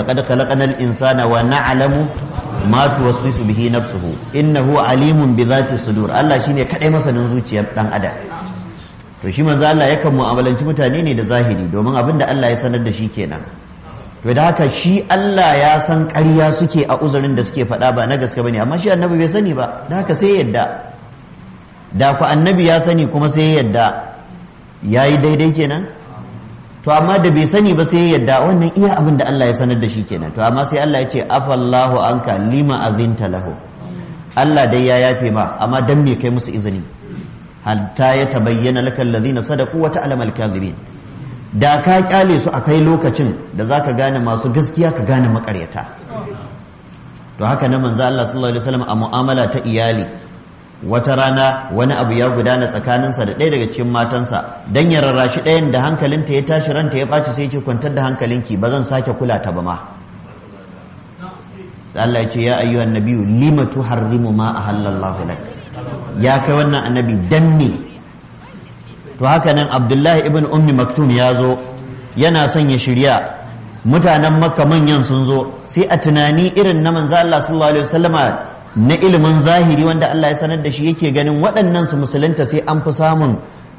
laqad khalaqnal insana wa na'lamu ma tuwaswisu bihi nafsuhu innahu alimun bi dhati sudur Allah shine kadai masanin zuciyar dan adam to shi manzo Allah yakan mu'amalanci mutane ne da zahiri domin abin da Allah ya sanar da shi kenan to da haka shi Allah ya san ƙarya suke a uzurin da suke faɗa ba na gaske bane amma shi annabi bai sani ba da haka sai yadda da ku annabi ya sani kuma sai yadda yayi daidai kenan to amma da bai sani ba sai yadda wannan iya abin da Allah ya sanar da shi kenan to amma sai Allah ya ce afallahu anka lima azinta lahu Allah dai ya yafe ma amma dan me kai musu izini hatta ya tabayyana lakal ladina sadaqu wa ta'lamu al-kadhibin da ka kyale su akai lokacin da zaka gane masu gaskiya ka gane makaryata to haka na manzo Allah sallallahu alaihi wasallam a mu'amala ta iyali wata rana wani abu ya gudana tsakaninsa da ɗaya daga cikin matansa dan ya rarrashi ɗayan da hankalinta ya tashi ranta ya ɓaci sai ya ce kwantar da hankalinki ba zan sake kula ta ba ma Allah ya ce ya ayyuhan nabiyyu lima tuharrimu ma ahallallahu lak ya kai wannan annabi dan me to haka nan Abdullahi ibn Ummi Maktum ya zo yana son ya shirya mutanen Makka manyan sun zo sai a tunani irin na manzo Allah sallallahu alaihi wasallama na ilimin zahiri wanda Allah ya sanar da shi yake ganin waɗannan su musulunta sai an fi samun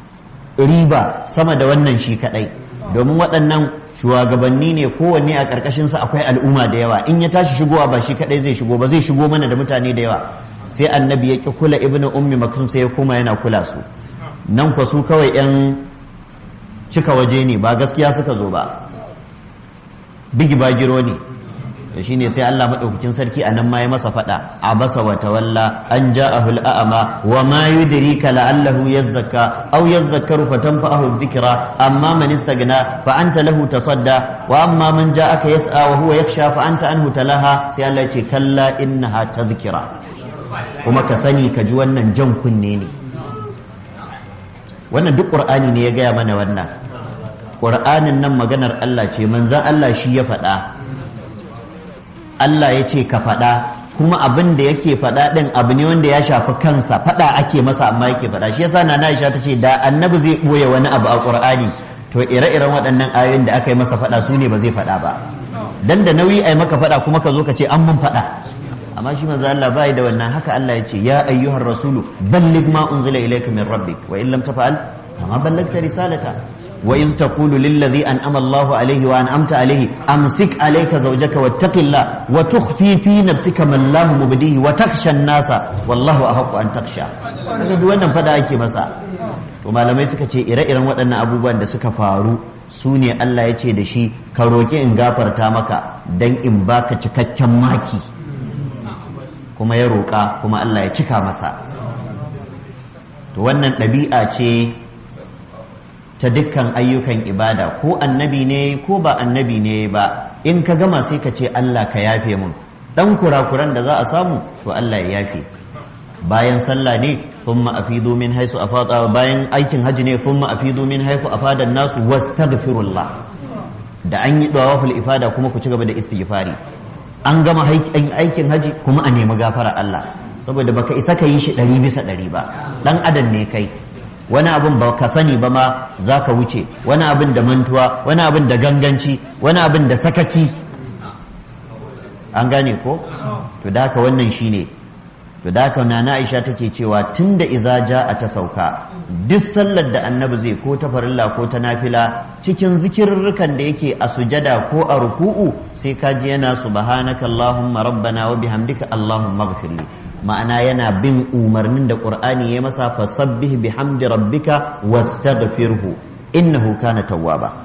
riba sama da wannan shi kadai domin waɗannan shugabanni ne kowanne a ƙarƙashinsa akwai al'umma da yawa in ya tashi shigowa ba shi kaɗai zai shigo ba zai shigo mana da mutane da yawa sai annabi ya ƙi kula ibnu ummi maktum sai ya koma yana kula su nan kwa su kawai yan cika waje ne ba gaskiya suka zo ba bigi bagiro ne shi ne sai Allah maɗaukakin sarki a nan ma ya masa faɗa a basa wa tawalla an ja'ahu al'ama wa ma yudrika la'allahu yazzakka aw yadhakkaru fatanfa'ahu dhikra amma man istaghna fa anta lahu tasadda wa amma man ja'aka yas'a wa huwa yakhsha fa anta anhu talaha sai Allah ya ce kalla innaha tadhkira kuma ka sani ka ji wannan jan kunne ne wannan duk qur'ani ne ya gaya mana wannan qur'anin nan maganar Allah ce manzon Allah shi ya faɗa Allah ya ce ka faɗa kuma abin da yake faɗa ɗin abu ne wanda ya shafi kansa faɗa ake masa amma yake faɗa shi yasa na Aisha ta ce da annabi zai ɓoye wani abu a Qur'ani to ire-iren waɗannan ayoyin da aka yi masa faɗa su ne ba zai faɗa ba dan da nauyi ai maka faɗa kuma ka zo ka ce an mun faɗa amma shi manzo Allah bai da wannan haka Allah ya ce ya ayyuhar rasulu balligh ma unzila ilayka min rabbik wa in lam tafa'al fama ballagta risalata وإذ تقول للذي أنعم الله عليه وأنعمت عليه أمسك عليك زوجك واتق الله وتخفي في نفسك ما الله مبديه وتخشى الناس والله أحق أن تخشى kaga duk wannan fada ake masa to malamai suka ce ire-iren waɗannan abubuwan da suka faru su ne Allah ya ce da shi ka roƙi in gafarta maka dan in baka cikakken maki kuma ya roƙa kuma Allah ya cika masa to wannan ɗabi'a ce ta dukkan ayyukan ibada ko annabi ne ko ba annabi ne ba in ka gama sai ka ce Allah ka yafe mun dan kurakuran da za a samu to Allah ya yafe bayan sallah ne thumma afidu min haisu afada bayan aikin haji ne thumma afidu min haisu afada nasu wastaghfirullah da an yi dawaful ifada kuma ku ci gaba da istighfari an gama aikin haji kuma a nemi gafara Allah saboda baka isa ka yi shi ɗari bisa ɗari ba dan adam ne kai wani abin ba ka sani ba ma za ka wuce wani abin da mantuwa wani abin da ganganci wani abin da sakaci an gane ko to da haka wannan shine to da haka nana aisha take cewa tun da iza a ta sauka duk sallar da annabi zai ko ta farilla ko ta nafila cikin zikirrukan da yake a sujada ko a ruku'u sai ka ji yana subhanaka allahumma rabbana wa bihamdika allahumma ighfirli ma'ana yana bin umarnin da qur'ani ya masa fasabbih bihamdi rabbika wastaghfirhu innahu kana tawwaba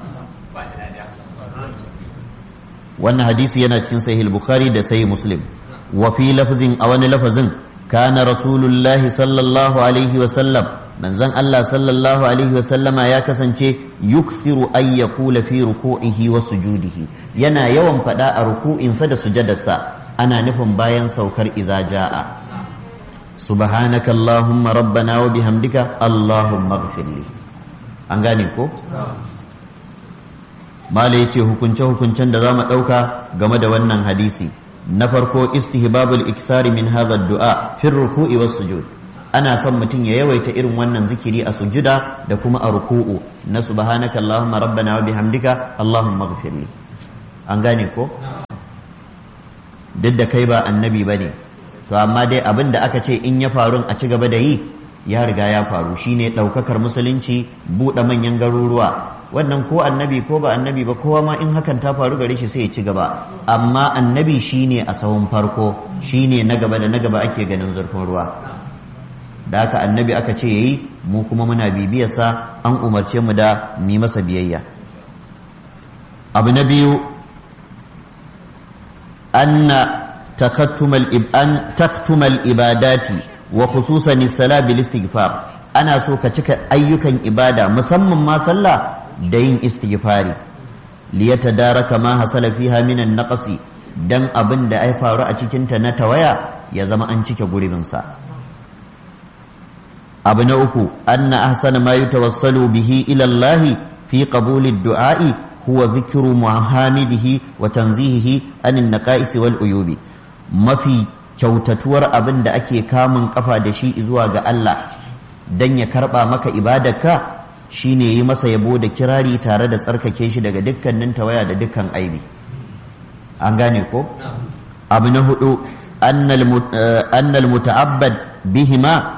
wannan hadisi yana cikin sahih bukhari da sahih muslim wa fi lafzin a wani lafazin kana rasulullahi sallallahu alaihi wa sallam manzon Allah sallallahu alaihi wa sallama ya kasance yukthiru ay yaqula fi ruku'ihi wa sujudihi yana yawan fada a ruku'insa da sujadarsa ana nufin bayan saukar iza ja'a subhanaka allahumma rabbana wa bihamdika allahumma ighfirli an gane ko mala yace hukunce hukuncen da zamu dauka game da wannan hadisi na farko istihbabul iksari min hadha du'a fi ruku'i was sujud ana son mutum ya yawaita irin wannan zikiri a sujuda da kuma a ruku'u na subhanaka allahumma rabbana wa bihamdika allahumma ighfirli an gane ko duk da kai ba annabi ba ne to amma dai abin da aka ce in ya faru a ci gaba da yi ya riga ya faru shine ɗaukakar musulunci buɗe manyan garuruwa wannan ko annabi ko ba annabi ba kowa ma in hakan ta faru gare shi sai ya ci gaba amma annabi shine a sahun farko shine na gaba da na gaba ake ganin zurfin ruwa da haka annabi aka ce yayi mu kuma muna bibiyarsa an umarce mu da mu masa biyayya abu na biyu anna takattumal an taktumal ibadati wa khususan as-salat bil istighfar ana so ka cika ayyukan ibada musamman ma sallah da yin istighfari liyatadaraka ma hasala fiha min an-naqsi dan abin da ai faru a cikin ta na tawaya ya zama an cike gurbin sa abu na uku anna ahsana ma yutawassalu bihi ila Allah fi qabuli ad-du'a'i huwa dhikru muhammadihi wa tanzihihi anin naqais wal uyubi mafi kyautatuwar abin da ake kamun kafa da shi zuwa ga Allah dan ya karba maka ibadarka shine yi masa yabo da kirari tare da tsarkake shi daga dukkanin tawaya da dukkan aibi an gane ko abu na hudu annal muta'abbad bihima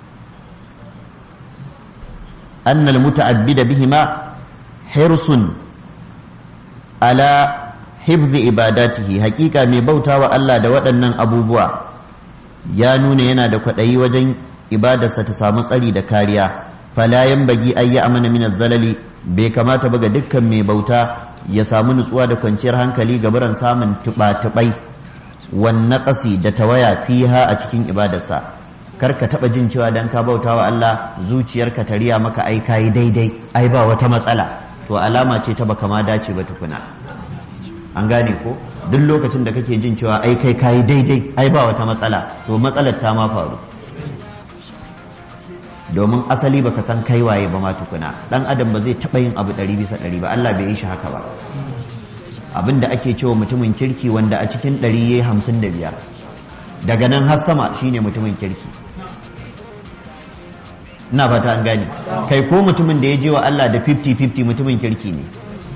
annal muta'abbida bihima hirsun ala hibzi ibadatihi hakika mai bautawa Allah da waɗannan abubuwa ya nuna yana da kwaɗayi wajen ibadarsa ta samu tsari da kariya fala bagi ay ya amana min zalali bai kamata ba ga dukkan mai bauta ya samu nutsuwa da kwanciyar hankali ga baran samun tuba-tubai wan naqasi da tawaya fiha a cikin ibadarsa kar ka taba jin cewa dan ka bauta wa Allah zuciyarka ta riya maka ai kai daidai ai ba wata matsala to alama ce ta baka ma dace ba tukuna an gane ko duk lokacin da kake jin cewa ai kai kai daidai ai ba wata matsala to matsalar ta ma faru domin asali baka san kai waye ba ma tukuna dan adam ba zai taba yin abu ɗari bisa ɗari ba Allah bai yi shi haka ba abin da ake cewa mutumin kirki wanda a cikin ɗari yayi hamsin da biyar daga nan har sama shine mutumin kirki ina fata an gane kai ko mutumin da ya je wa Allah da 50-50 mutumin kirki ne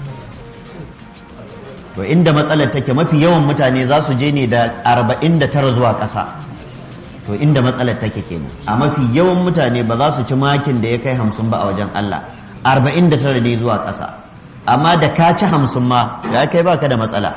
to inda matsalar take mafi yawan mutane za su je ne da 49 zuwa ƙasa to inda matsalar take kenan a mafi yawan mutane ba za su ci makin da ya kai hamsin ba a wajen Allah 49 ne zuwa ƙasa amma da ka ci hamsin ma ya kai baka da matsala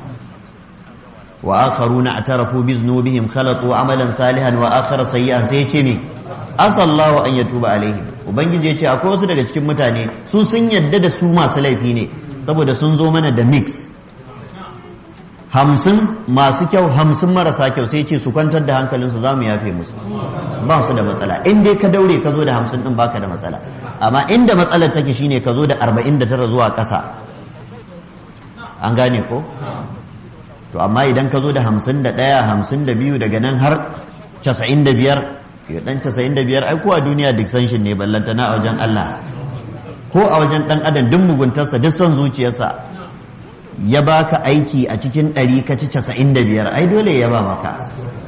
wa akharuna atarafu bi zunubihim khalatu amalan salihan wa akhara sayyi'an sai ce ne asallahu an yatuba alaihim ubangiji ya ce akwai wasu daga cikin mutane su sun yadda da su masu laifi ne saboda sun zo mana da mix hamsin masu kyau hamsin marasa kyau sai ce su kwantar da hankalinsu za mu yafe musu ba su da matsala in dai ka daure ka zo da hamsin din baka da matsala amma inda matsalar take shine ka zo da arba'in da tara zuwa ƙasa an gane ko to amma idan ka zo da hamsin da ɗaya hamsin da biyu daga nan har casa'in da biyar ya dan casa'in da biyar ai ko a duniya duk sanshin ne ballantana a wajen Allah ko a wajen ɗan adam duk muguntarsa duk son zuciyarsa ya baka aiki a cikin ɗari ka ci casa'in da biyar ai dole ya ba maka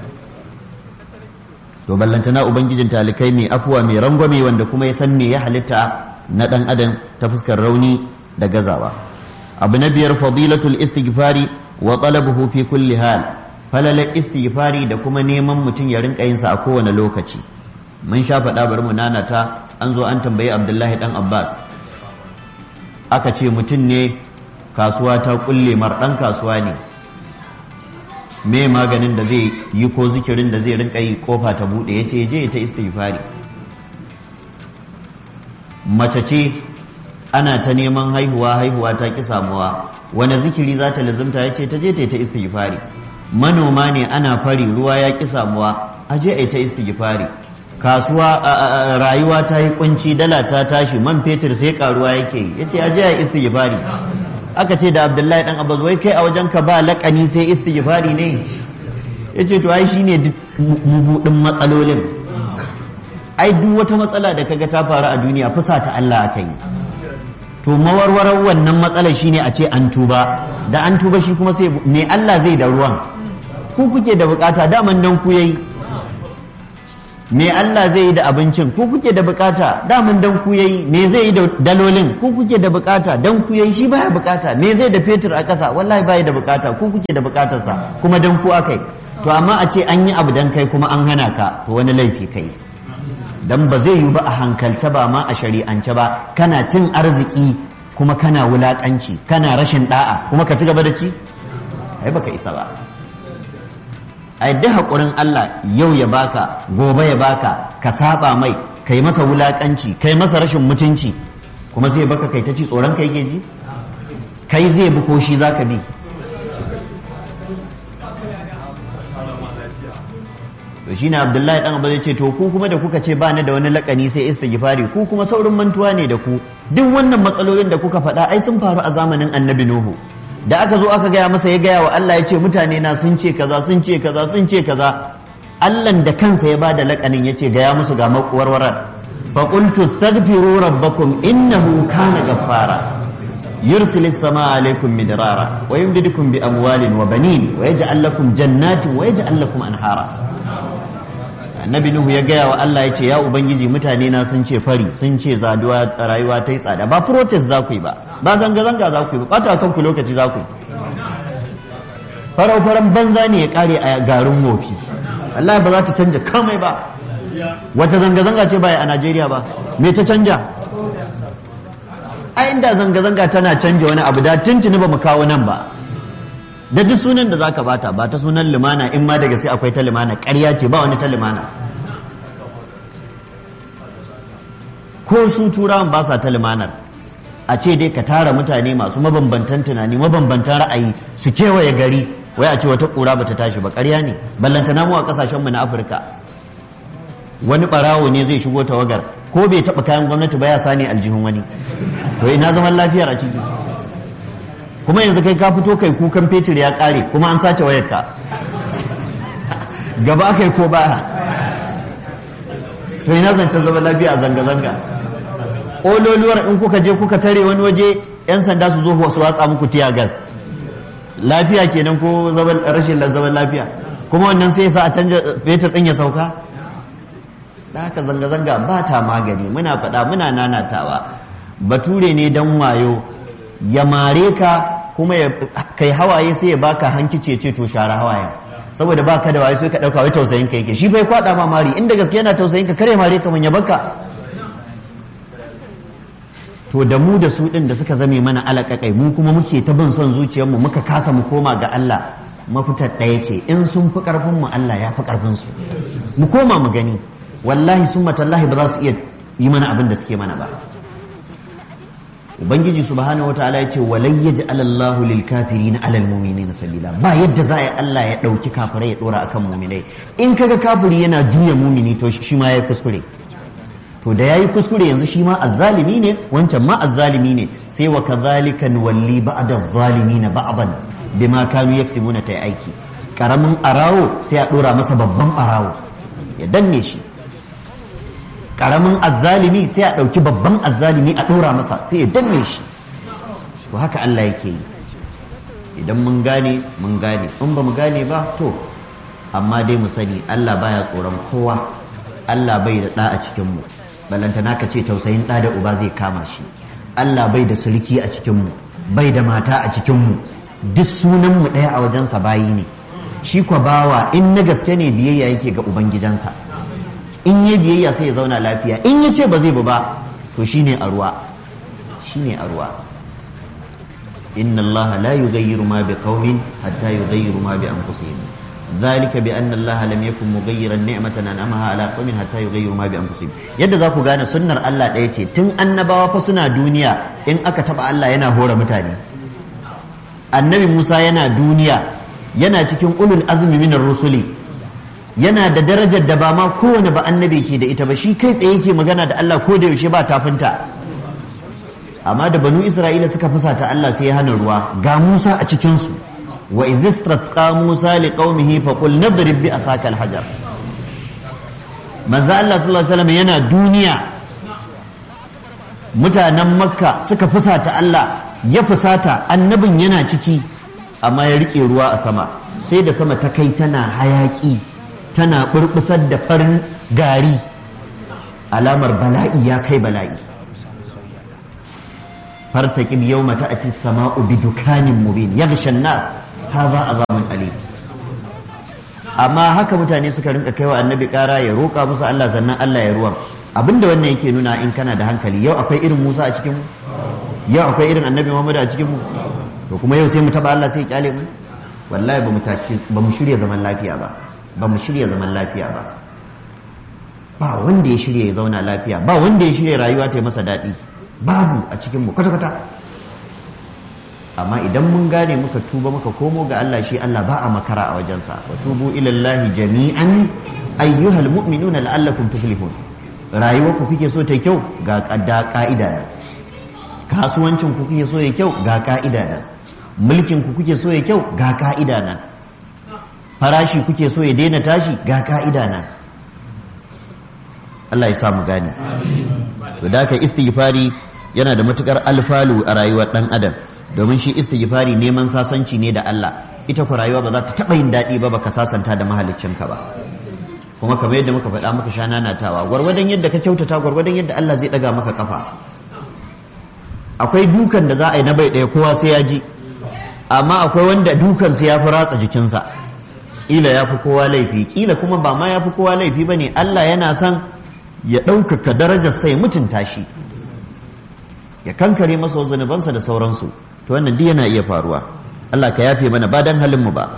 to ballantana ubangijin talikai mai afuwa mai rangwame wanda kuma ya san me ya halitta na ɗan adam ta fuskar rauni da gazawa abu na biyar fadilatul istighfari wa talabuhu fi kulli hal falalar istighfari da kuma neman mutum ya rinka yin sa a kowane lokaci mun sha faɗa bari mu nanata an zo an tambayi abdullahi dan abbas aka ce mutum ne kasuwa ta kulle mar dan kasuwa ne me maganin da zai yi ko zikirin da zai rinka yi kofa ta bude ya ce je ta istighfari mace ce ana ta neman haihuwa haihuwa ta ki samuwa wani zikiri za ta lazimta ya ce ta je ta ta istighfari manoma ne ana fari ruwa ya ki samuwa a je a ta istighfari kasuwa rayuwa ta yi kunci dala ta tashi man fetur sai karuwa yake yi yace a je a istighfari aka ce da abdullahi dan abbas wai kai a wajen ka ba lakani sai istighfari ne yace to ai shine mubudin matsalolin ai duk wata matsala da kaga ta faru a duniya fusa ta Allah aka yi to mawarwarar wannan matsalar shine a ce an tuba da an tuba shi kuma sai me Allah zai da ruwan ku kuke da bukata daman dan ku yayi me Allah zai yi da abincin ku kuke da bukata damun dan ku yayi me zai yi da dalolin ku kuke da bukata dan ku yayi shi baya bukata me zai da fetur a ƙasa wallahi baya da bukata ku kuke da bukatarsa kuma dan ku akai to amma a ce an yi abu dan kai kuma an hana ka to wani laifi kai dan ba zai yi ba a hankalce ba ma a shari'ance ba kana cin arziki kuma kana wulakanci kana rashin da'a kuma ka ci gaba da ci ai baka isa ba ai duk haƙurin Allah yau ya baka gobe ya baka ka saba mai kai masa wulakanci kai masa rashin mutunci kuma zai baka kai ta ci tsoron kai ke ji kai zai bi ko shi zaka bi to shine Abdullahi dan Abu zai ce to ku kuma da kuka ce ba ni da wani lakani sai istighfari ku kuma saurin mantuwa ne da ku duk wannan matsalolin da kuka faɗa ai sun faru a zamanin Annabi Nuhu da aka zo aka gaya masa ya gaya wa Allah ya ce mutane na sun ce kaza sun ce kaza sun ce kaza Allahn da kansa ya bada lakanin ya ce gaya musu ga makwarwarar fa qultu astaghfiru rabbakum innahu kana ghaffara yursilu samaa alaykum midrara wa yumdidukum bi amwalin wa banin wa yaj'al lakum jannatin wa yaj'al lakum anhara annabi nuhu ya gaya wa Allah ya ce ya ubangiji mutane na sun ce fari sun ce zaduwa rayuwa ta yi tsada ba protest za ku yi ba ba zanga-zanga za ku yi ba ɓata kanku lokaci za ku yi farau faran banza ne ya kare a garin wofi Allah ba za ta canja kamai ba wata zanga-zanga ce ba a Najeriya ba me ta canja a inda zanga-zanga tana canja wani abu da tuntuni ba mu kawo nan ba da duk sunan da zaka bata ba ta sunan limana in ma daga sai akwai ta limana ƙarya ce ba wani ta limana ko su turawan ba sa ta limanar a ce dai ka tara mutane masu mabambantan tunani mabambantan ra'ayi su kewaye gari wai a ce wata ƙura bata tashi ba ƙarya ne ballantana mu a ƙasashenmu na afirka wani ɓarawo ne zai shigo tawagar ko bai taɓa kayan gwamnati ba ya sani aljihun wani to ina zaman lafiyar a ciki kuma yanzu kai ka fito kai kukan fetur ya kare kuma an sace wayarka gaba kai ko ba to ina zancen zaman lafiya a zanga-zanga ololuwar in kuka je kuka tare wani waje yan sanda su zo su watsa muku tiya gas lafiya kenan ko rashin zaman lafiya kuma wannan sai sa a canja fetur din ya sauka da haka zanga-zanga ba ta magani muna faɗa muna nanatawa bature ne dan wayo ya mare ka kuma ya kai hawaye sai ya baka hankice ce to share hawayen saboda baka da waye sai ka dauka wai tausayin ka yake shi bai kwada ma mari inda gaske yana tausayin ka kare mare ka ya baka to da mu da su din da suka zame mana alaƙaƙai mu kuma muke ta bin son zuciyarmu muka kasa mu koma ga Allah mafitar ɗaya ce in sun fi ƙarfin mu Allah ya fi ƙarfin su mu koma mu gani wallahi sun matallahi ba za su iya yi mana abin da suke mana ba ubangiji subhanahu wataala ya ce walai yaj'al Allahu lil kafirin ala al mu'minina sabila ba yadda za a Allah ya dauki kafirai ya dora akan mu'minai in kaga kafiri yana juya mu'mini to shi ma ya kuskure to da yayi kuskure yanzu shi ma azzalimi ne wancan ma azzalimi ne sai wa kadhalika nuwalli ba'da adh-dhalimin ba'dan bima kanu yaksibuna ta aiki karamin arawo sai a dora masa babban arawo ya danne shi karamin azzalimi sai a ɗauki babban azzalimi a ɗora masa sai ya danne shi to haka Allah yake yi idan mun gane mun gane in ba mu gane ba to amma dai mu sani Allah baya tsoron kowa Allah bai da ɗa a cikinmu balantana ka ce tausayin ɗa da uba zai kama shi Allah bai da sulki a cikinmu bai da mata a cikinmu duk sunanmu ɗaya a wajensa bayi ne shi kwa bawa in na gaske ne biyayya yake ga ubangijansa in ya biyayya sai ya zauna lafiya in ya ce ba zai ba to shine a ruwa shine a ruwa inna Allah la yughayyiru ma biqaumin hatta yughayyiru ma bi anfusihim ذلك بأن الله لم يكن مغيرا نعمة أنعمها على قوم حتى يغيروا ما بأنفسهم yadda za ku gane sunnar Allah ɗaya ce tun annabawa fa suna duniya in aka taba Allah yana hora mutane annabi Musa yana duniya yana cikin ulul azmi minar rusuli yana da darajar da ba ma kowane ba annabi ke da ita ba shi kai tsaye ke magana da Allah ko da yaushe ba tafinta amma da banu Isra'ila suka fusata Allah sai ya hana ruwa ga Musa a cikin su wa idh istasqa Musa liqaumihi fa qul nadrib bi asaka al-hajar manzo Allah sallallahu alaihi wasallam yana duniya mutanen Makka suka fusata Allah ya fusata annabin yana ciki amma ya rike ruwa a sama sai da sama ta kai tana hayaki tana burbusar da farin gari alamar bala'i ya kai bala'i fartaqib yawma ta'ti as-sama'u bi dukanin mubin yaghsha an-nas hadha azabun alim amma haka mutane suka rinka kaiwa annabi kara ya roƙa musu Allah sannan Allah ya ruwan abinda wannan yake nuna in kana da hankali yau akwai irin Musa a cikin mu yau akwai irin annabi Muhammad a cikin mu to kuma yau sai mu taba Allah sai ya kyale mu wallahi ba mu ba mu shirya zaman lafiya ba ba mu shirya zaman lafiya ba ba wanda ya shirya ya zauna lafiya ba wanda ya shirya rayuwa ta yi masa daɗi babu a cikin mu kwata-kwata amma idan mun gane muka tuba muka komo ga Allah shi Allah ba a makara a wajensa wa tubu ilallahi jami'an ayyuhal mu'minuna la'allakum tuflihun rayuwar ku kuke so ta kyau ga kadda ka'ida na kasuwancin ku kuke so ya kyau ga ka'ida na mulkin ku kuke so ya kyau ga ka'ida na farashi kuke so ya daina tashi ga ka'ida na Allah ya sa mu gane to da ka istighfari yana da matukar alfalu a rayuwar dan adam domin shi istighfari neman sasanci ne da Allah ita ku rayuwa ba za ta taba yin daɗi ba baka sasanta da mahaliccinka ba kuma kamar yadda muka faɗa muka sha nanatawa gwargwadon yadda ka kyautata gwargwadon yadda Allah zai ɗaga maka kafa akwai dukan da za a yi na bai ɗaya kowa sai ya ji amma akwai wanda dukan sai ya fi ratsa jikinsa ƙila ya fi kowa laifi ƙila kuma ba ma ya fi kowa laifi ba ne Allah yana son ya ɗaukaka darajar sai mutunta shi ya kankare masa zunubansa da sauransu to wannan duk yana iya faruwa Allah ka yafe mana ba dan halin mu ba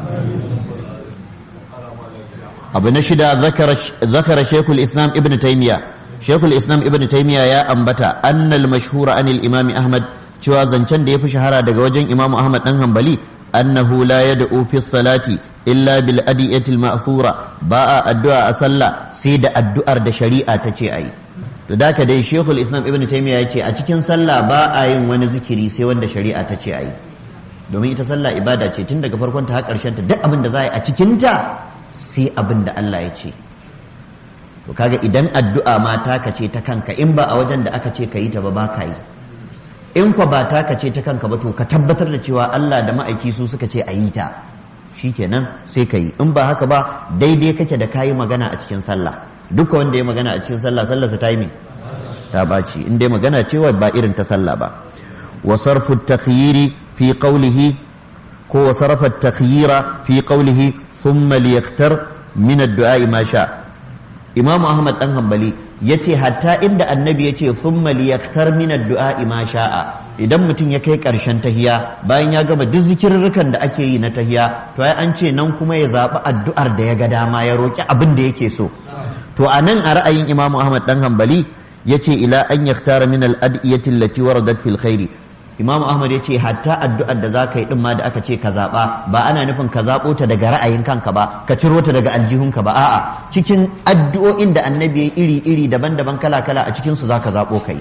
abu na shida zakara shekul islam ibn taymiya shekul islam ibn taymiya ya ambata annal mashhura anil imami ahmad cewa zancen da ya fi shahara daga wajen imamu ahmad dan hanbali annahu la yad'u fi salati illa bil adiyati al ma'thura ba a addu'a a sallah sai da addu'ar da shari'a ta ce ayi to da ka dai shekul islam ibn taymiya ya ce a cikin sallah ba a yin wani zikiri sai wanda shari'a ta ce ayi domin ita sallah ibada ce tun daga farkon ta har karshen ta duk abin da za a yi a cikin ta sai abin da Allah ya ce to kaga idan addu'a ma taka ce ta kanka in ba a wajen da aka ce ka yi ta ba ba ka yi in kwa ba taka ce ta kanka ba to ka tabbatar da cewa Allah da ma'aiki su suka ce a yi ta shikenan sai ka yi in ba haka ba daidai kake da kayi magana a cikin sallah duka wanda ya magana a cikin sallah sallarsa ta yi me ta baci in dai magana cewa ba irin ta sallah ba wa sarfu takhyiri fi qawlihi ko wa sarfa takhyira fi qawlihi thumma liyaktar min ad-du'a ma sha Imam Ahmad dan Hanbali yace hatta inda annabi yace thumma liyaktar min ad-du'a ma sha'a idan mutum ya kai karshen tahiya bayan ya gama duk zikirrukan da ake yi na tahiya to ai an ce nan kuma ya zaɓi addu'ar da ya ga dama ya roki abin da yake so to a nan a ra'ayin Imam Ahmad dan Hanbali yace ila an yaktara min al-adiyati allati waradat fil khairi Imam Ahmad yace hatta addu'ar da zaka yi din ma da aka ce ka zaba ba ana nufin ka zabo ta daga ra'ayin kanka ba ka ciro ta daga aljihunka ba a'a cikin addu'o'in da annabi ya iri iri daban-daban kala-kala a cikin su zaka zabo kai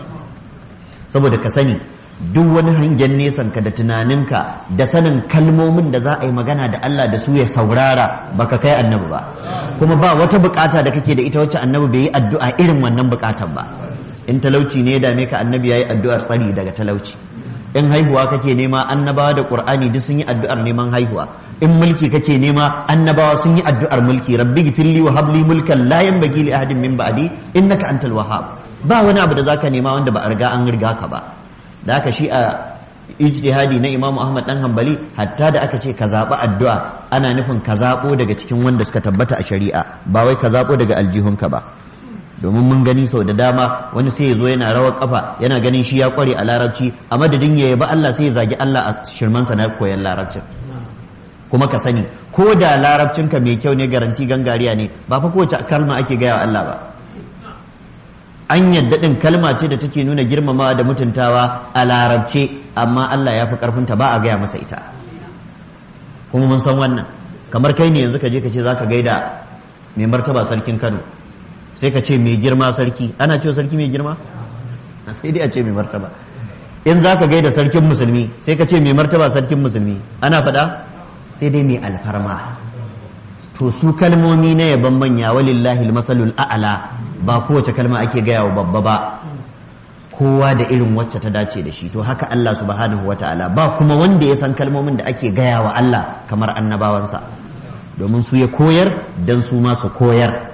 saboda ka sani duk wani hangen nesan ka da tunaninka da sanin kalmomin da za a yi magana da Allah da su ya saurara baka kai annabi ba kuma ba wata bukata da kake da ita wacce annabi bai yi addu'a irin wannan bukatar ba in talauci ne ya dame ka annabi yayi addu'ar tsari daga talauci in haihuwa kake nema annabawa da qur'ani duk sun yi addu'ar neman haihuwa in mulki kake nema annabawa sun yi addu'ar mulki rabbi gifirli wa habli mulkan la yanbaghi li ahadin min ba'di innaka antal wahhab ba wani abu da zaka nema wanda ba a riga an riga ka ba da haka shi a ijtihadi na Imam Ahmad dan Hanbali hatta da aka ce ka zaɓi addu'a ana nufin ka zaɓo daga cikin wanda suka tabbata a shari'a ba wai ka zaɓo daga aljihunka ba domin mun gani sau da dama wani sai ya zo yana rawar kafa yana ganin shi ya kware a larabci a madadin ya yaba Allah sai ya zagi Allah a shirmansa na koyan larabcin kuma ka sani ko da larabcinka mai kyau ne garanti gangariya ne ba fa kowace kalma ake gaya wa Allah ba an yadda ɗin kalma ce da take nuna girmamawa da mutuntawa a larabce amma Allah ya fi ƙarfinta ba a gaya masa ita kuma mun san wannan kamar kai ne yanzu ka je ka ce za ka gaida mai martaba sarkin kano sai ka ce mai girma sarki ana cewa sarki mai girma sai dai a ce mai martaba in za ka gaida sarkin musulmi sai ka ce mai martaba sarkin musulmi ana faɗa sai dai mai alfarma to su kalmomi na yaban manya walillahi masalul a'ala ba kowace kalma ake gaya wa babba ba kowa da irin wacce ta dace da shi to haka Allah subhanahu wa ta'ala ba kuma wanda ya san kalmomin da ake gaya wa Allah kamar annabawansa domin su ya koyar dan su ma su koyar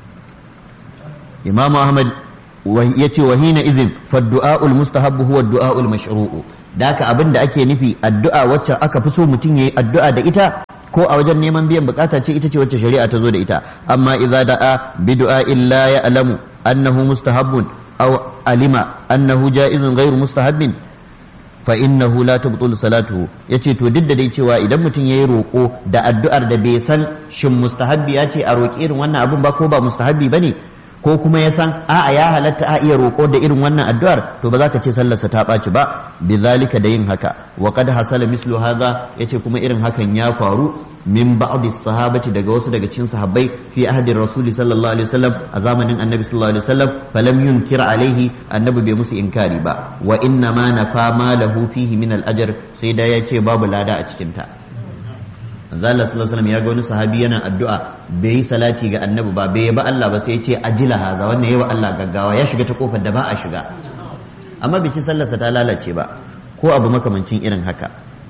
imamu ahmad ya ce wa hina izin faddu'a'ul mustahabbu huwa du'a'ul mashru'u da haka abin da ake nufi addu'a wacce aka fi so mutum yayi addu'a da ita ko a wajen neman biyan bukata ce ita ce wacce shari'a ta zo da ita amma idza da'a bi du'a illa ya'lamu annahu mustahabbun aw alima annahu ja'izun ghairu mustahabbin fa innahu la tubtul salatuhu yace to duk da dai cewa idan mutum yayi roko da addu'ar da bai san shin mustahabbi ya ce a roki irin wannan abun ba ko ba mustahabbi bane ko kuma ya san a'a ya halatta a iya roƙo da irin wannan addu'ar to ba za ka ce sallarsa ta ɓaci ba bi zalika da yin haka wa qad hasala mislu hadha yace kuma irin hakan ya faru min ba'd sahabati daga wasu daga cikin sahabbai fi ahdi rasuli sallallahu alaihi wasallam a zamanin annabi sallallahu alaihi wasallam falam yunkir alaihi annabi bai musu inkari ba wa inna ma nafa ma lahu fihi min al ajr sai da yace babu lada a cikin ta manzo Allah sallallahu alaihi wasallam ya ga wani sahabi yana addu'a bai yi salati ga annabi ba bai ba Allah ba sai ya ce ajila haza wannan yayi wa Allah gaggawa ya shiga ta kofar da ba a shiga amma bai ci sallarsa ta lalace ba ko abu makamancin irin haka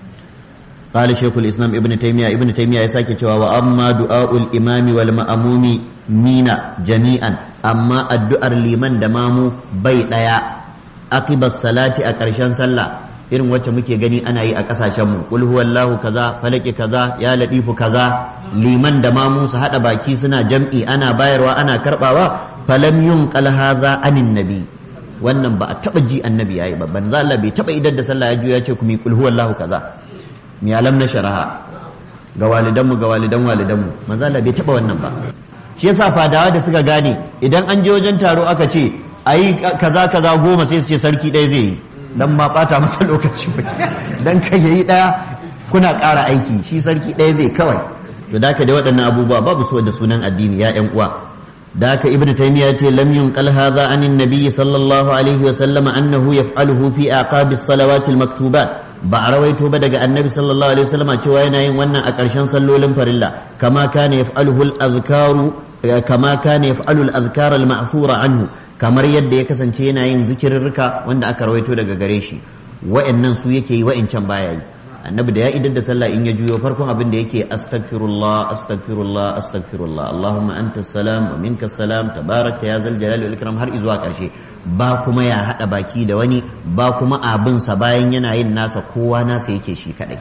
قال شيخ الإسلام ابن تيمية ابن تيمية يساكي cewa wa amma du'aul imami wal ma'amumi mina jami'an amma addu'ar liman da mamu bai daya aqibas salati a ƙarshen sallah irin wacce muke gani ana yi a kasashen mu kul huwallahu kaza falaki kaza ya ladifu kaza liman da mamu su hada baki suna jam'i ana bayarwa ana karbawa falam yunqal hadha anin nabi wannan ba a taba ji annabi yayi ba banza Allah bai taba idar da sallah ya juya ce ku mi kul huwallahu kaza mi alam na sharaha ga walidanmu ga walidan walidanmu manzo Allah bai taba wannan ba shi yasa fadawa da suka gane idan an je wajen taro aka ce ayi kaza kaza goma sai su ce sarki ɗaya zai yi dan ma bata masa lokaci ba dan kai yayi daya kuna ƙara aiki shi sarki ɗaya zai kawai to da ka da waɗannan abubuwa babu so da sunan addini ya ƴan uwa da haka ibnu taymiya ce lam yunqal hadha anin nabiyyi sallallahu alaihi wa sallama annahu yaf'aluhu fi aqabis salawati maktubat ba a rawaito ba daga annabi sallallahu alaihi wasallama cewa yana yin wannan a ƙarshen sallolin farilla kama kana yaf'aluhu al-azkaru kama kana yaf'alu al-azkar al-ma'thura anhu kamar yadda ya kasance yana yin zikirrika wanda aka rawaito daga gare shi wa'annan su yake yi wa'ancan baya yi annabi da ya idar da sallah in ya juyo farkon abin da yake astaghfirullah astaghfirullah astaghfirullah allahumma anta salam wa minka salam tabaraka ya zal jalali wal ikram har izuwa karshe ba kuma ya hada baki da wani ba kuma abin sa bayan yana yin nasa kowa nasa yake shi kadai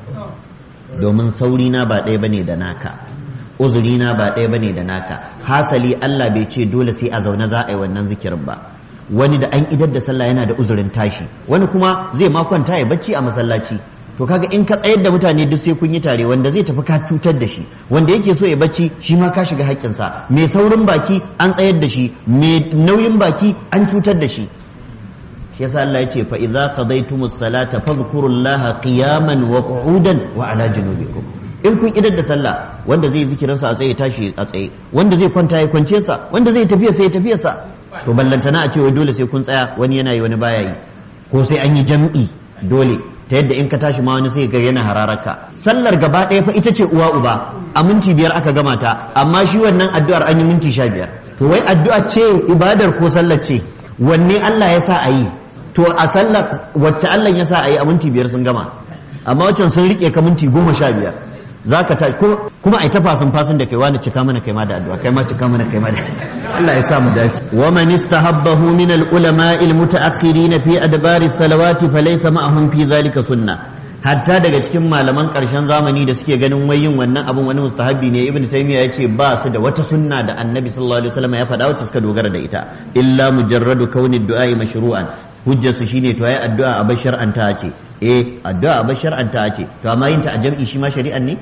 domin sauri na ba ɗaya bane da naka uzuri na ba ɗaya bane da naka hasali Allah bai ce dole sai a zaune za a yi wannan zikirin ba wani da an idar da sallah yana da uzurin tashi wani kuma zai ma kwanta ya bacci a masallaci to kaga in ka tsayar da mutane duk sai kun yi tare wanda zai tafi ka cutar da shi wanda yake so ya bacci shi ma ka shiga haƙƙinsa mai saurin baki an tsayar da shi mai nauyin baki an cutar da shi shi yasa Allah ya ce fa idza qadaytumus salata fadhkurullaha qiyaman wa qu'udan wa ala junubikum in kun idar da sallah wanda zai zikirin sa a tsaye tashi a tsaye wanda zai kwanta ya kwance sa wanda zai tafiya sai ya tafiya sa to ballantana a ce wai dole sai kun tsaya wani yana yi wani baya yi ko sai an yi jam'i dole ta yadda in ka tashi ma wani sai ga yana hararaka sallar gaba ɗaya fa ita ce uwa uba a minti biyar aka gama ta amma shi wannan addu'ar an yi minti sha biyar to wai addu'a ce ibadar ko sallar ce wanne Allah ya sa a yi to a sallar wacce Allah ya sa a yi a minti biyar sun gama amma waccan sun rike ka minti goma sha biyar za ka ta kuma a ta fasin fasin da kai wani cika mana kai ma da addu'a kai ma cika mana kai ma da Allah ya sa mu dace wa man istahabbahu min al ulama al mutaakhirin fi adbar as salawati falaysa ma'ahum fi dhalika sunna hatta daga cikin malaman karshen zamani da suke ganin wai yin wannan abun wani mustahabbi ne ibnu taymiya yace ba su da wata sunna da annabi sallallahu alaihi wasallam ya faɗa wacce suka dogara da ita illa mujarradu kauni du'a mashru'an hujjar su shine to yayi addu'a a bashar an ta ce eh addu'a a bashar an ta ce to amma yin ta a jam'i shi ma shari'an ne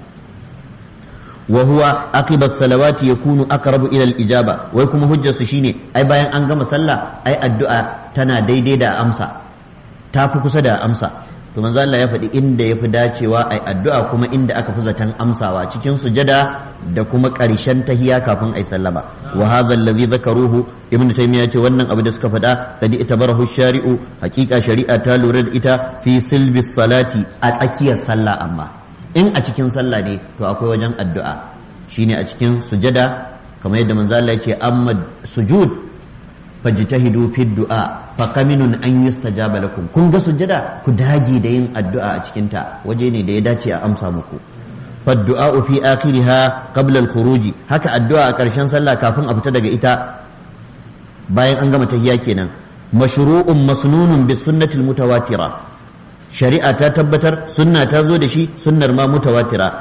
wa huwa aqiba salawati yakunu aqrabu ila al-ijaba wai kuma hujjar su shine ai bayan an gama sallah ai addu'a tana daidai da amsa ta fi kusa da amsa to manzo Allah ya faɗi inda yafi dacewa ai addu'a kuma inda aka fi zaton amsawa cikin sujada da kuma ƙarshen tahiya kafin ai sallama wa hadha alladhi zakaruhu ibn taymiya ce wannan abu da suka faɗa kadi itabarahu shari'u haqiqa shari'a ta lura da ita fi silbi salati a tsakiyar sallah amma in a cikin sallah ne to akwai wajen addu'a shine a cikin sujada kamar yadda manzo Allah ya ce amma sujud fajtahidu fi du'a fa kaminun an yustajaba lakum kun ga sujjada ku dage da yin addu'a a cikin ta waje ne da ya dace a amsa muku فالدعاء في آخرها قبل الخروج هكا الدعاء كرشان صلى كافن أبتا daga ita bayan an gama tahiyya kenan mashru'un masnunun bis sunnati mutawatira shari'a ta tabbatar sunna ta zo da shi sunnar ma mutawatira